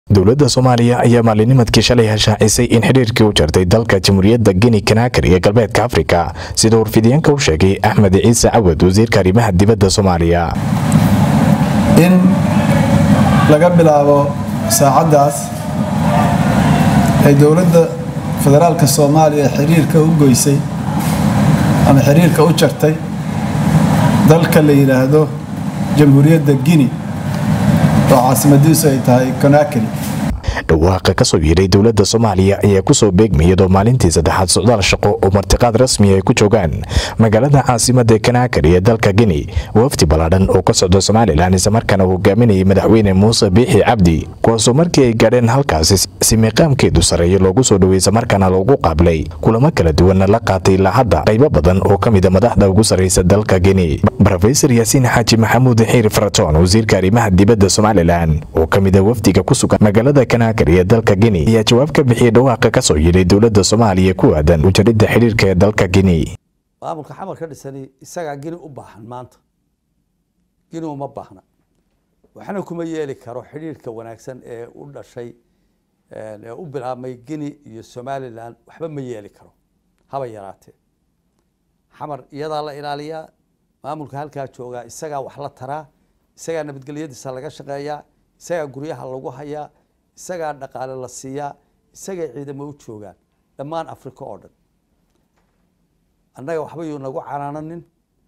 dowladda soomaaliya ayaa maalinimadkii shalay hashaacisay in xidhiirkii u jartay dalka jamhuuriyadda geni kanaakari ee galbeedka afrika sida warfidyaenka u sheegay axmed ciise cawad wasiirka arrimaha dibadda soomaaliya in laga bilaabo saacaddaas ay dowladda federaalka soomaaliya xiriirka u goysay ama xiriirka u jartay dalka la yidhaahdo jamhuuriyadda gini oo caasimadiisu ay tahay konakari dhawaaqa ka soo yeedhay dowladda soomaaliya ayaa kusoo beegmayadoo maalintii saddexaad socdaal shaqo oo martiqaad rasmi ay ku joogaan magaalada caasimadda kanaakari ee dalka geni wafdi ballaadhan oo ka socda somalilan islamarkaana hogaaminayay madaxweyne muuse biixi cabdi kuwaasoo markii ay gaadheen halkaasi si miiqaamkeedu sarreeya loogu soo dhowey islamarkaana loogu qaabilay kulamo kala duwanna la qaatay ilaa hadda qaybo badan oo ka mida madaxda ugu sarraysa dalka geni rofesor yaasiin xaaji maxamuud xiir faratoon wasiirka arrimaha dibadda somalilan oo ka mida wafdiga ku sugan magaalada kanaakari ee dalka geni ayaa jawaab ka bixiyay dhawaaqa ka soo yidhay dowladda soomaaliya ku aadan ujaridda xidhiirka ee dalka geni maamulka xamar ka dhisani isagaa geni u baahan maanta geni uma baahna waxna kuma yeeli karo xidhiirka wanaagsan ee u dhashay ee u bilaabmay geni iyo somalilan waxba ma yeeli karo haba yaraatee xamar iyadaa la ilaaliyaa maamulka halkaa joogaa isagaa wax la taraa isagaa nabadgelyadiisa laga shaqeeyaa isagaa guryaha lagu hayaa isagaa dhaqaale la siiyaa isagay ciidamo u joogaan dhammaan africa oo dhan annaga waxba yuu nagu canaananin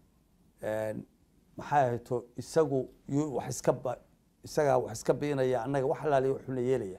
maxay ahayto isagu yuu wax iska ba isagaa wax iska biinaya annaga wax alaaliya wuxuuna yeelaya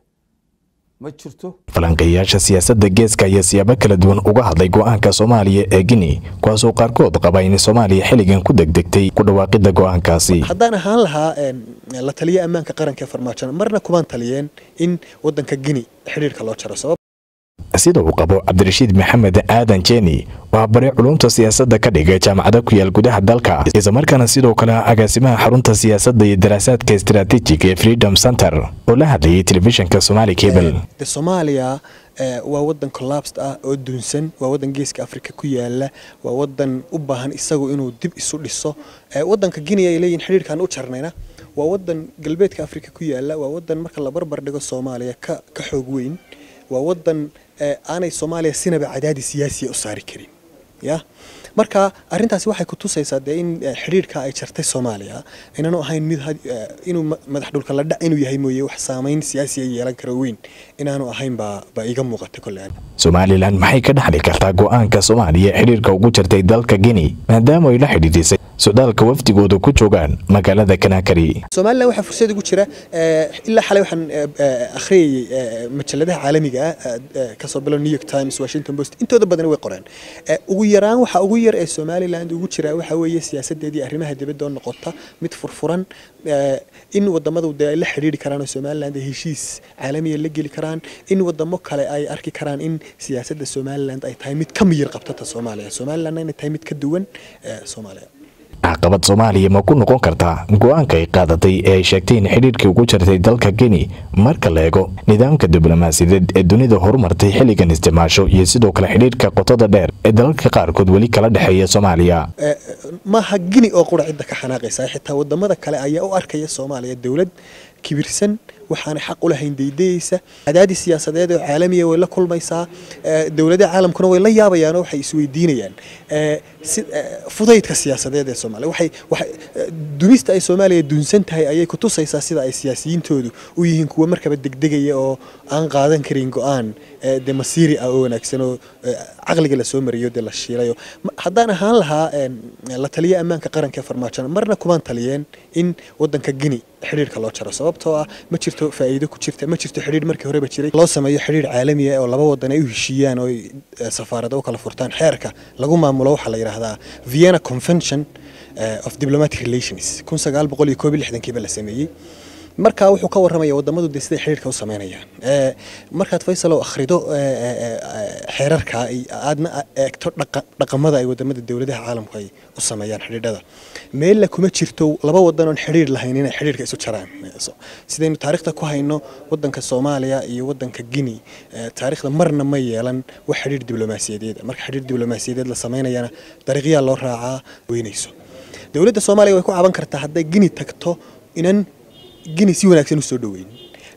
ma jirto falanqeeyaasha siyaasadda geeska ayaa siyaabo kala duwan uga hadlay go-aanka soomaaliya ee gini kuwaasoo qaarkood qaba in soomaaliya xilligan ku degdegtay ku dhawaaqidda go-aankaasi haddaan ahaan lahaa la taliya ammaanka qaranka ee farmaajo marna kumaan taliyeen in wadanka gini xidhiirka loo jaro sabab sida uu qabo cabdirashiid maxamed aadan jeni waa bare culumta siyaasadda ka dhigay jaamacada ku yaal gudaha dalka islamarkaana sidoo kale agaasimaha xarunta siyaasadda iyo daraasaadka istaraatiijiga ee freedom center oo la hadlayay telefishinka somaali cable de soomaaliya waa wadan collapsed ah oo dunsan waa wadan geeska africa ku yaala waa wadan u baahan isagu inuu dib isu dhiso wadanka guinea ay leeyihin xidhiirkaan u jarnayna waa wadan galbeedka africa ku yaala waa wadan marka la barbar dhigo soomaaliya ka ka xoog weyn waa wadan aanay soomaaliya sinaba cadaadi siyaasiya u saari karin ya marka arintaasi waxay ku tusaysaa dee in xidhiirka ay jartay soomaaliya inaanu ahayn mid inuu madax dhulka la dhac inuu yahay mooye wax saamayn siyaasiya yeelan karo weyn inaanu ahayn baa baa iga muuqata kolle somalilan maxay ka dhaxli kartaa go-aanka soomaaliya xidhiirka ugu jartay dalka geni maadaama ay la xidhiidhisay socdaalka wafdigooda ku joogaan magaalada kanaakari somalilan waxaa fursad ugu jira ilaa xalay waxaan akhriyayay majaladaha caalamiga ah kasoo bilo new york times washington post intooda badan way qoreen ugu yaraan waxa ugu yar ee somaliland ugu jira waxa weeye siyaasadeedii arrimaha dibadda oo noqota mid furfuran in wadamadu dee ay la xidhiiri karaan oo somaliland ay heshiis caalamiya la geli karaan in wadamo kale ay arki karaan in siyaasadda somaliland ay tahay mid ka miyir qabtata soomaaliya somalilandna inay tahay mid ka duwan soomaaliya caqabad soomaaliya ma ku noqon kartaa go-aanka ay qaadatay ee ay sheegtay in xidhiirkii ugu jartay dalka geni marka la eego nidaamka diblomaasiyadeed ee dunida horumartay xilligan isticmaasho iyo sidoo kale xidhiirka qotada dheer ee dalalka qaarkood weli kala dhexeeya soomaaliya maaha gini oo qura cidda ka xanaaqaysa xitaa wadamada kale ayaa u arkaya soomaaliya dowlad kibirsan waxaanay xaq u lahayn daydayeysa cadaadis siyaasadeed oo caalamiya way la kulmaysaa dowladaha caalamkuna way la yaabayaan oo waxay isweydiinayaan fudaydka siyaasadeed ee soomaaliya waxay waxay dunista ay soomaaliya dunsan tahay ayay ku tusaysaa sida ay siyaasiyiintoodu u yihiin kuwa markaba degdegaya oo aan qaadan karin go-aan de masiiri ah oo wanaagsan oo caqliga lasoo mariyo dee la shiilayo haddaan ahaan lahaa la taliya ammaanka qaranka ee farmaajo marna kumaan taliyeen in wadanka gini xidhiirka loo jaro sababtoo ah ma jirto faa'iido ku jirta ma jirto xidhiir markii horeba jiray loo sameeyo xidhiir caalami ah oo laba wadan ay u heshiiyaan oo safaarado u kala furtaan xeerka lagu maamulo waxaa la yidhaahdaa vienna convention of diplomatic relations kun sagaal boqol iyo koob iyo lixdankiiba la sameeyey markaa wuxuu ka warramaya wadamadu dee siday xidhiirka u sameynayaan markaad faysal oo akhrido xeerarka aadna eegto dhaqamada ay wadamada dowladaha caalamku ay u sameeyaan xidhiidhada meella kuma jirto laba wadan oon xidhiir lahayn inay xidhiirka isu jaraan sidaynu taariikhda ku hayno wadanka soomaaliya iyo wadanka guinea taariikhda marna ma yeelan wax xidhiir diblomaasiyadeed marka xidhiir diblomaasiyadeed la sameynayana dariiqyaa loo raacaa weynayso dowladda soomaaliya way ku caban kartaa hadday guinea tagto inan guinea si wanaagsan u soo dhaweyn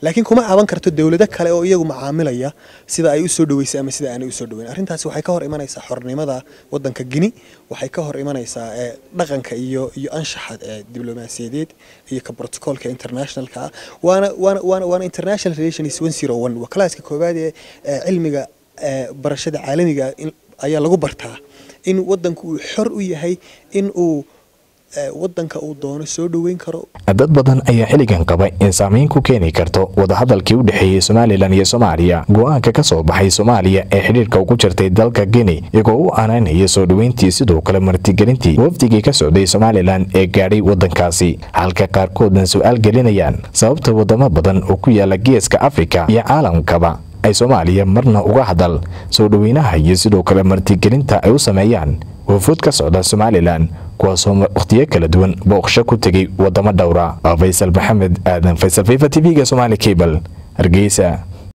laakiin kuma caban karto dowlado kale oo iyagu macaamilaya sida ay usoo dhaweysay ama sida aanay usoo dhaweyn arrintaasi waxay ka hor imanaysaa xornimada wadanka gini waxay ka hor imanaysaa dhaqanka iyo iyo anshaxa diblomaasiyadeed iyo ka protocolka internationalka ah waana waana waana waana international relations one zero one waa kalaaska koowaad ee cilmiga barashada caalamiga ayaa lagu bartaa in wadanku uu xor u yahay in uu wadanka uu doono soo dhoweyn karo dad badan ayaa xilligan qaba in saamayn ku keeni karto wadahadalkii u dhexeeyey somalilan iyo soomaaliya go-aanka ka soo baxay soomaaliya ee xidhiirka ugu jirtay dalka geni iyagoo u aanaynaya soo dhoweyntii sidoo kale martigelintii wafdigii ka socday somalilan ee gaadhay waddankaasi halka qaarkoodna su-aal gelinayaan sababta wadamo badan oo ku yaala geeska afrika iyo caalamkaba ay soomaaliya marna uga hadal soo dhoweynaha iyo sidoo kale martigelinta ay u sameeyaan wafuud ka socda somalilan kuwaasoo wakhtiyo kala duwan booqsho ku tegay wadamo dhowra faysal maxamed aadan faysal fifa t v-ga somaali cable hargeysa